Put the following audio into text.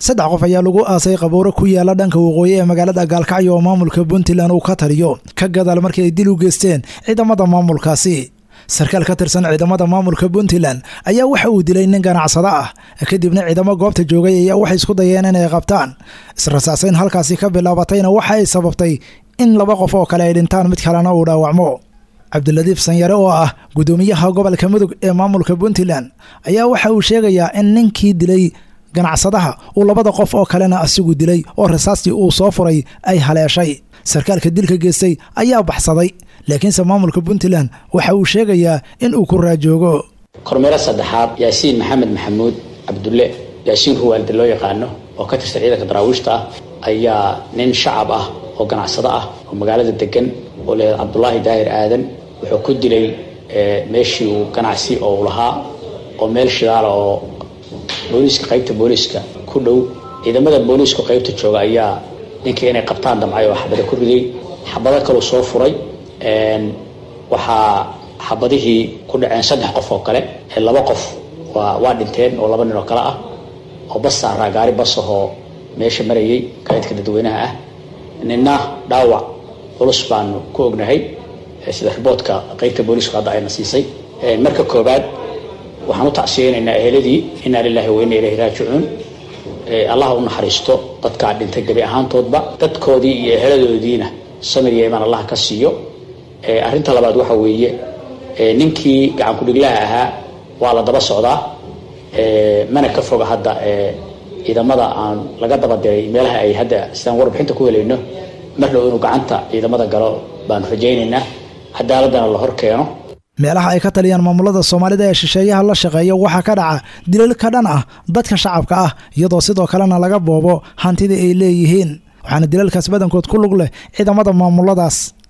saddex qof ayaa lagu aasay qabuuro ku yaala dhanka waqooyi ee magaalada gaalkacyo oo maamulka puntland uu ka taliyo ka gadaal markii ay dil u geysteen ciidamada maamulkaasi sarkaal ka tirsan ciidamada maamulka puntland ayaa waxa uu dilay nin ganacsado ah kadibna ciidamo goobta joogay ayaa waxay isku dayeen inay qabtaan israsaasayn halkaasi ka bilaabatayna waxa ay sababtay in laba qof oo kale ay dhintaan mid kalena uu dhaawacmo cabdiladiif sanyare oo ah gudoomiyaha gobolka mudug ee maamulka puntland ayaa waxa uu sheegayaa in ninkii dilay ganacsadaha uu labada qof oo kalena asigu dilay oo rasaastii uu soo furay ay haleeshay sarkaalka dilka geystay ayaa baxsaday laakiinse maamulka puntland waxa uu sheegayaa in uu ku raajoogo kormeero saddexaad yaasiin maxamed maxamuud cabdulle yaasiin ruwaalde loo yaqaano oo ka tirsan ciidanka daraawiishta ah ayaa nin shacab ah oo ganacsado ah oo magaalada degan oo leeyahay cabdulaahi daahir aadan wuxuu ku dilay meeshii uu ganacsi oo u lahaa oo meel shidaala oo booliiska qaybta booliiska ku dhow ciidamada booliisku qaybta jooga ayaa ninkii inay qabtaan damcay oo xabada ku riday xabado kaluu soo furay waxaa xabadihii ku dhaceen saddex qof oo kale laba qof waa waa dhinteen oo laba nin oo kale ah oo bas saaraa gaari bas ahoo meesha marayay gaadidka dadweynaha ah ninna dhaawac culus baanu ku ognahay sida riboodka qaybta booliisku hadda ayna siisay marka koobaad waxaan u tacsiyeynaynaa eheladii inaa lilaahi wa inna ilayhi raajicuun allah u naxariisto dadkaa dhintay gebi ahaantoodba dadkoodii iyo eheladoodiina samir iyo imaan allah ka siiyo arrinta labaad waxa weeye ninkii gacan ku-dhiglaha ahaa waa la daba socdaa mana ka foga hadda ciidamada aan laga daba diray meelaha ay hadda sidaan warbixinta ku helayno mar dhow inuu gacanta ciidamada galo baanu rajaynaynaa cadaaladana la hor keeno meelaha ay ka taliyaan maamulada soomaalida ee shisheeyaha la shaqeeya waxaa ka dhaca dilal ka dhan ah dadka shacabka ah iyadoo sidoo kalena laga boobo hantida ay leeyihiin waxaana dilalkaas badankood ku lug leh ciidamada maamuladaas